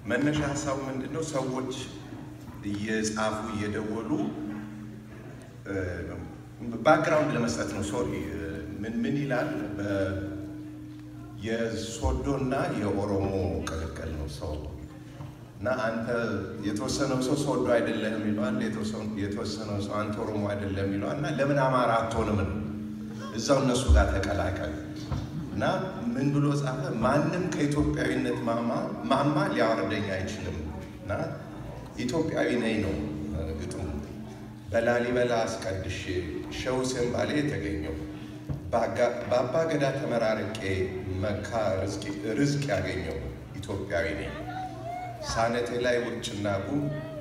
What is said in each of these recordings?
መነሻ ሀሳቡ ምንድን ነው? ሰዎች እየጻፉ እየደወሉ ባክግራውንድ ለመስጠት ነው። ሶሪ ምን ምን ይላል? የሶዶና የኦሮሞ ቅልቅል ነው ሰው እና አንተ የተወሰነው ሰው ሶዶ አይደለም ይለዋል፣ የተወሰነው ሰው አንተ ኦሮሞ አይደለም ይለዋል። እና ለምን አማራ አትሆንም ነው እዛው እነሱ ጋር ተቀላቀል እና ምን ብሎ ጻፈ? ማንም ከኢትዮጵያዊነት ማማ ሊያወርደኝ አይችልም እና ኢትዮጵያዊ ነኝ ነው ግጥሙ። በላሊበላ አስቀድሼ ሸህ ሁሴን ባሌ የተገኘው በአባ ገዳ ተመራርቄ መካ ርዝቅ ያገኘው ኢትዮጵያዊ ነኝ። ሳነቴ ላይ ውርጭና ጉም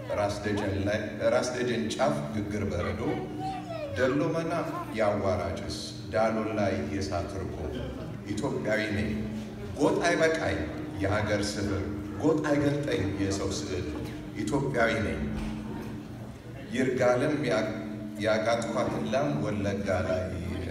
ራስ ደጀን ጫፍ ግግር በረዶ ደሎመና የአዋራጭስ ዳሎን ላይ የሳት ርቆ ኢትዮጵያዊ ነኝ። ጎጥ አይበቃኝ የሀገር ስብር ጎጥ አይገልጠኝ የሰው ስዕል ኢትዮጵያዊ ነኝ። ይርጋለም ያጋጥኳትን ላም ወለጋ ላይ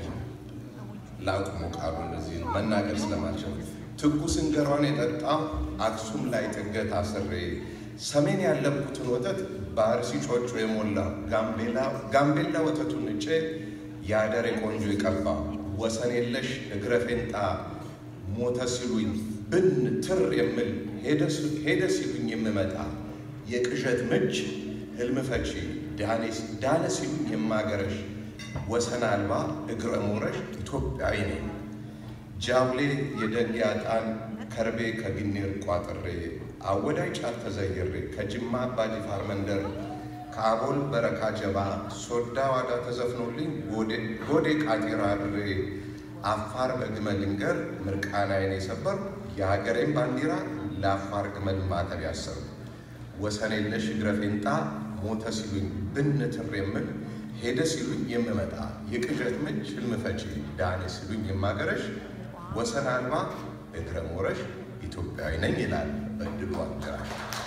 ላቁሞ ቃሉ እነዚህ ነው መናገር ስለማልችል ትኩስ እንጀሯን የጠጣሁ አክሱም ላይ ጥገት አስሬ ሰሜን ያለብኩትን ወተት በአርሲ ጮጮ የሞላ ጋምቤላ ወተቱን እጬ የአደሬ ቆንጆ የቀባ ወሰን የለሽ እግረ ፌንጣ ሞተ ሲሉኝ ብን ትር የምል ሄደ ሲሉኝ የምመጣ የቅዠት ምች ህልም ፈቺ ዳነ ሲሉኝ የማገረሽ ወሰን አልባ እግረ ሞረሽ ኢትዮጵያዊ ነኝ። ጃብሌ የደንጌ ዕጣን ከርቤ ከግኔር ቋጥሬ አወዳይ ጫፍ ተዘይሬ ከጅማ አባጅፋር መንደር ከአቦል በረካ ጀባ ሶዳ ዋዳ ተዘፍኖልኝ ጎዴ ቃጢራ አድሬ አፋር በግመል ልንገር ምርቃናዬን የሰበር የሀገሬን ባንዲራ ለአፋር ግመል ማጠብ ያሰሩ ወሰን የለሽ እግረ ፌንጣ ሞተ ሲሉኝ ብንትር የምል ሄደ ሲሉኝ የምመጣ የቅዠት ምች ህልም ፈቺ ዳነ ሲሉኝ የማገረሽ ወሰን አልባ እግረ ሞረሽ ኢትዮጵያዊ ነኝ ይላል በድሉ አገራሽ።